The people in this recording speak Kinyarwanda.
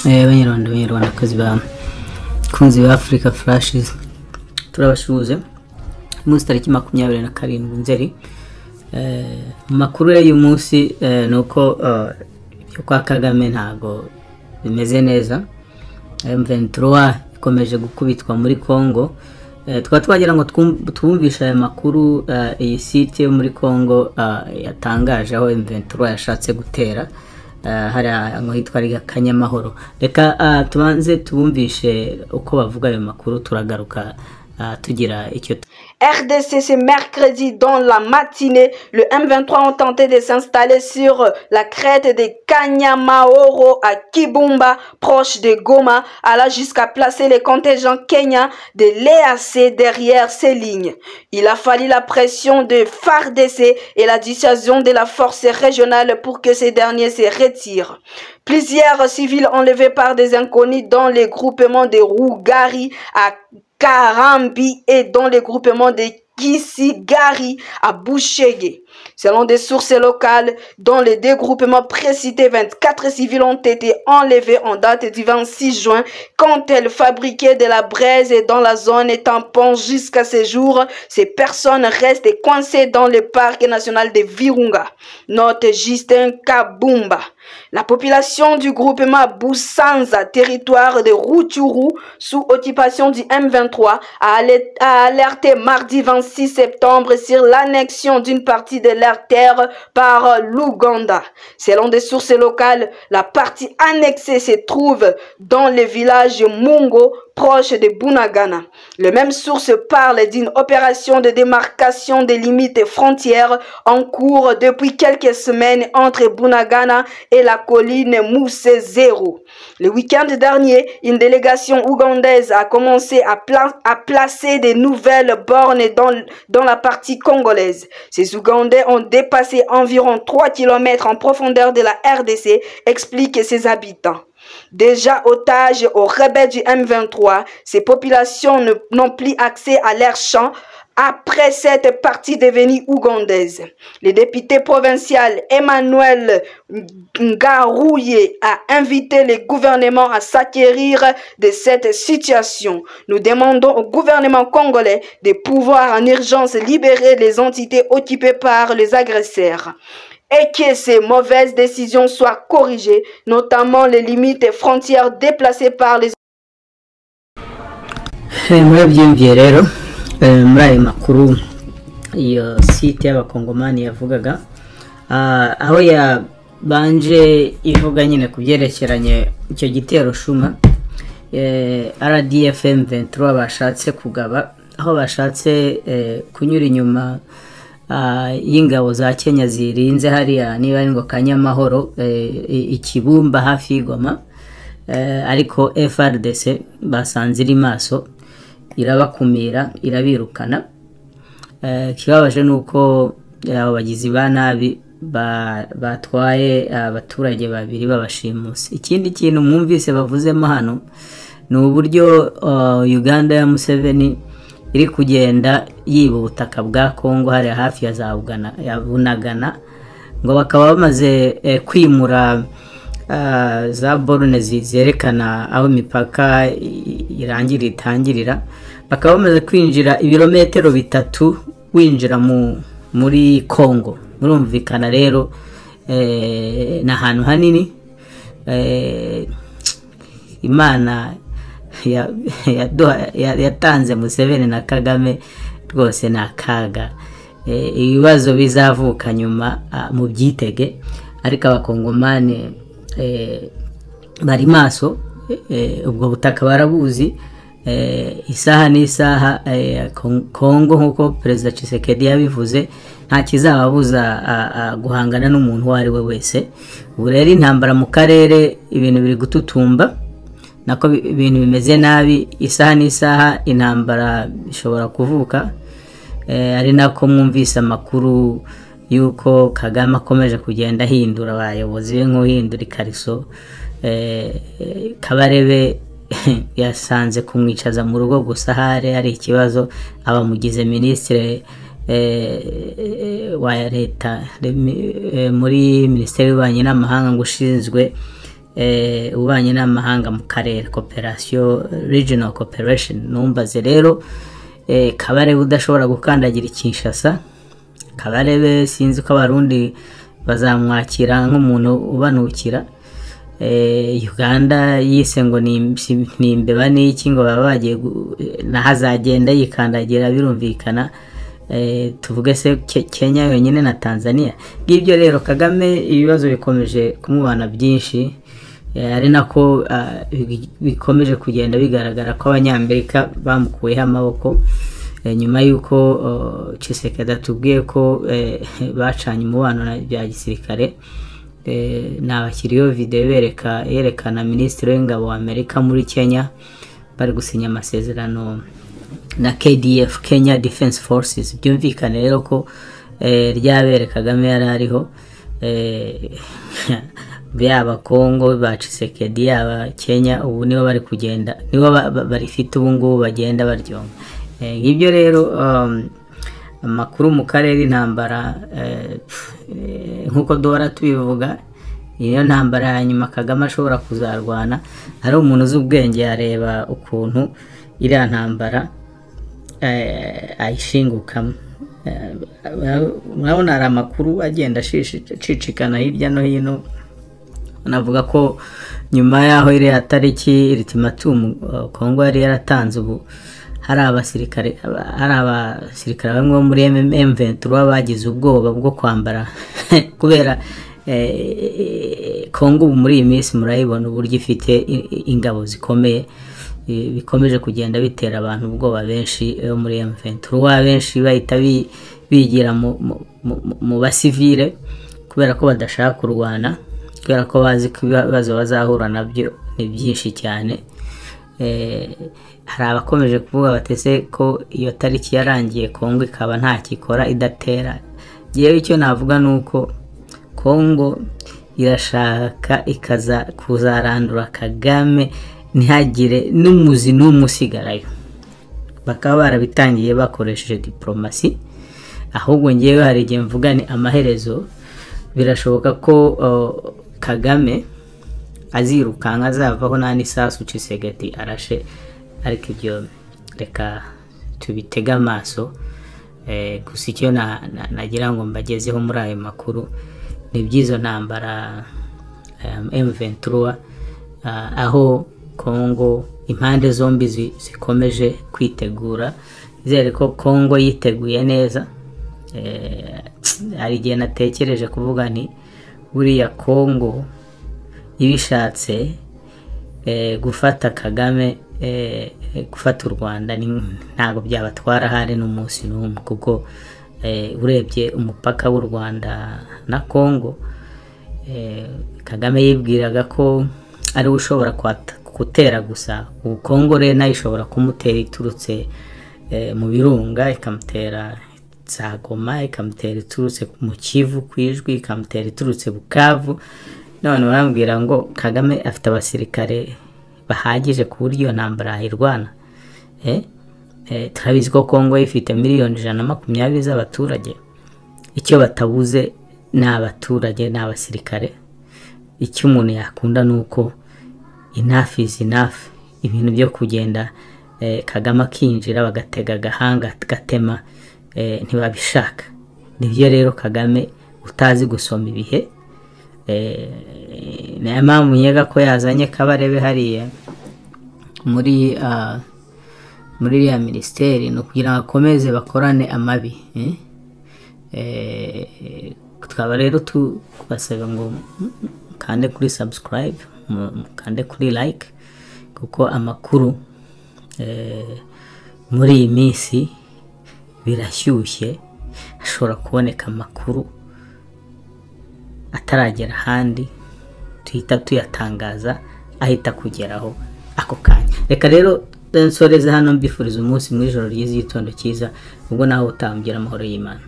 banyarwanda banyarwandakazi bakunzi ba afurika furashizi turabasuhuza umunsi tariki makumyabiri na karindwi nzeri mu makuru y'uyu munsi ni uko ibyo kwa kagame ntabwo bimeze neza M23 ikomeje gukubitwa muri congo tukaba twagira ngo twumvishe aya makuru iyi site yo muri congo yatangaje aho M23 yashatse gutera hari ahantu hitwa kanyamahoro reka tubanze tubumvishe uko bavuga ayo makuru turagaruka tugira icyo RDC, ce mercredi dans la matinée, le M23 ont tenté de s'installer sur la crête de Kanyamaoro à Kibumba, proche de Goma, allant jusqu'à placer les contingents kenyans de l'EAC derrière ces lignes. Il a fallu la pression de FARDC et la dissuasion de la force régionale pour que ces derniers se retirent. Plusieurs civils enlevés par des inconnus dans les groupements de Rougari à Karambi et dans le groupement de Kisigari à Bouchege. Selon des sources locales, dans les deux groupements précités, 24 civils ont été enlevés en date du 26 juin quand elles fabriquaient de la braise et dans la zone tampon jusqu'à ce jour. Ces personnes restent coincées dans le parc national de Virunga. Note Justin Kabumba. La population du groupement Boussanza, territoire de Rutshuru, sous occupation du M23, a alerté mardi 26 septembre sur l'annexion d'une partie de leur terre par l'Ouganda. Selon des sources locales, la partie annexée se trouve dans le village Mungo, proche de Bunagana. Les mêmes sources parlent d'une opération de démarcation des limites frontières en cours depuis quelques semaines entre Bunagana et la colline Mousse Zéro. Le week-end dernier, une délégation ougandaise a commencé à, pla à placer des nouvelles bornes dans, dans la partie congolaise. Ces Ougandais ont dépassé environ 3 km en profondeur de la RDC, expliquent ses habitants. Déjà otages aux rebelles du M23, ces populations n'ont plus accès à leurs champs après cette partie devenue ougandaise. Le député provincial Emmanuel Ngarouye a invité le gouvernement à s'acquérir de cette situation. Nous demandons au gouvernement congolais de pouvoir en urgence libérer les entités occupées par les agresseurs et que ces mauvaises décisions soient corrigées, notamment les limites et frontières déplacées par les... murabyumviye rero muri ayo makuru iyo site y'abakongomani yavugaga aho yabanje ivuga nyine ku byerekeranye icyo gitero shuma rdfm 23 bashatse kugaba aho bashatse kunyura inyuma y'ingabo za kenya zirinze hariya niba ari ngo kanyamahoro ikibumba hafi y'igoma ariko frdc basanze iri maso irabakumira irabirukana ikibabaje ni uko abo bagizi ba nabi batwaye abaturage babiri babashimuse ikindi kintu mwumvise bavuzemo hano ni uburyo uganda ya museveni iri kugenda yiba ubutaka bwa kongo hariya hafi ya za bunagana ngo bakaba bamaze kwimura za borune zerekana aho imipaka irangira itangirira bakaba bamaze kwinjira ibirometero bitatu winjira muri kongo murumvikana rero ni ahantu hanini imana yatanze museveni na kagame rwose ni akaga ibibazo bizavuka nyuma mu byitege ariko abakongomani bari maso ubwo butaka barabuzi isaha n'isaha kongo nk'uko perezida Tshisekedi yabivuze nta kizababuza guhangana n'umuntu uwo ari we wese ubu rero intambara mu karere ibintu biri gututumba nako ibintu bimeze nabi isaha n'isaha intambara ishobora kuvuka ari nako mwumvise amakuru y'uko kagame akomeje kugenda ahindura abayobozi be nk'uhindura ikariso kabarebe yasanze kumwicaza mu rugo gusa ahari hari ikibazo abamugize minisitire wa leta muri minisiteri y'ububanyi n'amahanga ngo ushinzwe eh, ububanyi n'amahanga mu karere cooperation regional cooperation numbaze rero eh, kabarebe udashobora gukandagira ikinshasa kabarebe sinzi ko abarundi bazamwakira nk'umuntu ubanukira eh, uganda yise ngo ni- si- ni imbeba n'iki ngo baba bagiye gu- naho azagenda yikandagira birumvikana Eh, tuvuge se Ke- kenya yonyine na tanzania ngibyo rero kagame ibibazo bikomeje kumubana byinshi Eh, ari nako ah, bi- bikomeje kugenda bigaragara ko abanyamerika bamukuyeho amaboko Eh, nyuma y'uko oh, Tshisekedi atubwiye ko eh, bacanye umubano na bya gisirikare Eh, nabashyiriyeho videwo bereka yerekana minisitiri w'ingabo wa amerika muri kenya bari gusinya amasezerano na KDF Kenya Defense Forces byumvikane rero ko eh, ryabere Kagame yari ariho eh, yaba Congo ba Tshisekedi yaba Kenya ubu nibo bari kugenda nibo ba- ba- barifite ubu ngubu bagenda baryonga Eh, ngibyo rero um, amakuru mu karere intambara eh, pf, eh, nk'uko duhora tubivuga niyo ntambara ya nyuma kagame ashobora kuzarwana ari umuntu uzi ubwenge yareba ukuntu iriya ntambara eh, ayishingukamo Eh, murabona hari amakuru agenda ashishi- acicikana hirya no hino navuga ko nyuma y'aho iriya tariki iritimatumu kongo yari yaratanze ubu hari abasirikare aba- hari abasirikare bamwe bo muri M23 bagize ubwoba bwo kwambara kubera eh, Kongo ubu muri iyi minsi murayibona uburyo ifite i- i- ingabo zikomeye eh, bikomeje kugenda bitera abantu ubwoba benshi bo muri M23 abenshi bahita bi- bigira mu, mu, mu- mu basivile kubera ko badashaka kurwana kubera ko bazi ko ibibazo bazahura nabyo ni byinshi cyane Eh, hari abakomeje kuvuga batese ko iyo tariki yarangiye kongo ikaba ntakikora idatera yewe icyo navuga ni uko kongo irashaka ikaza kuzarandura kagame ntihagire n'umuzi n'umwe usigarayo bakaba barabitangiye bakoresheje diporomasi ahubwo ngewe hari igihe mvuga ni amaherezo birashoboka ko uh, kagame azirukanka azavaho nta n'isasu cisegati arashe ariko ibyo reka tubitege amaso Eh, gusa icyo na- na- nagira ngo mbagezeho muri ayo makuru ni iby'izo ntambara um, M23 ah, aho Congo impande zombi zi- zikomeje kwitegura izere ko Congo yiteguye neza Eh, hari igihe natekereje kuvuga nti buriya Congo ibishatse eh, gufata kagame eh, eh, gufata u rwanda ni- ntabwo byabatwara hari n'umunsi n'umwe kuko eh, urebye umupaka w'u rwanda na congo eh, kagame yibwiraga ko ariwe ushobora kwata- gutera gusa ubu congo rero nayo ishobora kumutera iturutse eh, mu birunga ikamutera za goma ikamutera iturutse mu kivu ku ijwi ikamutera iturutse bukavu none barambwira ngo kagame afite abasirikare bahagije ku buryo iyo ntambara yayirwana Eh? Eh, turabizi ko kongo ifite miliyoni ijana na makumyabiri z'abaturage icyo batabuze ni abaturage ni abasirikare icyo umuntu yakunda ni uko enough is enough ibintu byo kugenda eh, kagame akinjira bagatega agahanga gatema eh, ntibabishaka nibyo rero kagame utazi gusoma ibihe eh, niyo mpamvu nkeka ko yazanye kabarebe hariya muri ah, muri iriya minisiteri ni ukugira ngo akomeze bakorane amabi eh? Eh, tukaba rero tubasaba ngo mukande kuri subscribe mu- mukande kuri like kuko amakuru eh, muri iyi minsi birashyushye hashobora kuboneka amakuru ataragera ahandi tuhita tuyatangaza ahita kugeraho ako kanya reka rero nsoreze hano mbifuriza umunsi mu ijoro ryiza igitondo cyiza ubwo nawe utambwira amahoro y'imana